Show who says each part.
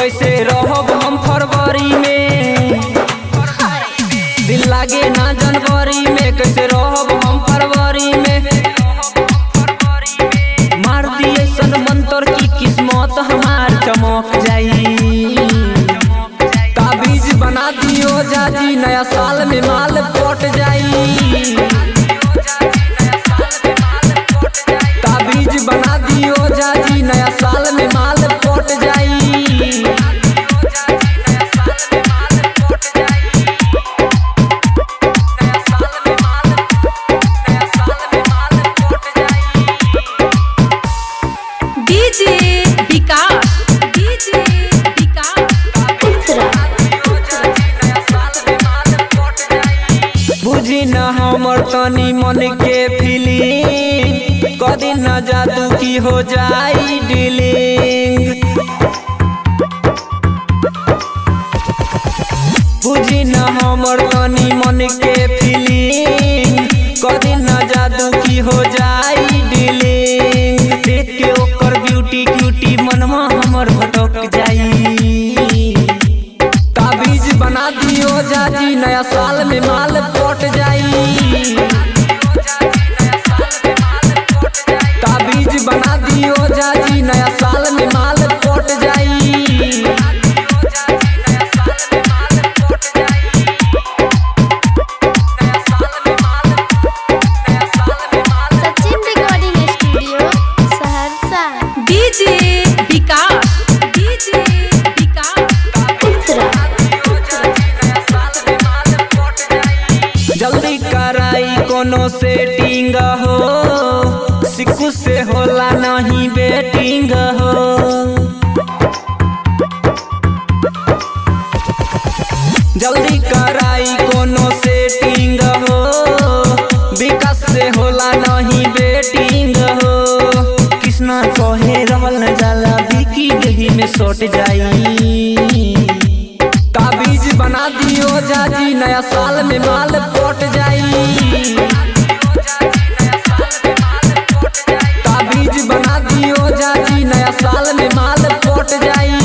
Speaker 1: कैसे रहब हम फरवरी में दिल लागे ना जनवरी में कैसे रहब हम फरवरी में मार दिए सन मंतर की किस्मत हमार चमक जाई ताबीज बना दियो जाजी नया साल में माल पट जाई ताबीज बना दियो जाजी नया साल में माल पट जाई
Speaker 2: डीजे विकास डीजे विकास
Speaker 1: बुझी न हमर तनी मन के फीलिंग कदी न जादू की हो जाई डीलिंग बुझी न हमर तनी मन के फीलिंग कदी न जादू की हो जाई डीलिंग देख के ओकर ब्यूटी क्यूटी मनवा हमर भटक जाई ताबीज बना दियो जाजी नया साल में माल पट जाई ताबीज बना दियो जाजी नया साल में माल पट जाई
Speaker 3: Sachin recording studio Saharsa
Speaker 2: DJ Vikas DJ Vikas
Speaker 1: जल्दी कराई कोनो सेटिंग हो सिक्कू से होला नहीं बेटिंग हो जल्दी कराई कोनो सेटिंग हो विकास से होला नहीं बेटिंग हो कृष्णा कहे रहल न जाला बिकी देही में सट जाई ताबीज बना दियो जाजी नया साल में माल पट जाई ताबीज बना दियो जाजी नया साल में माल पट जाई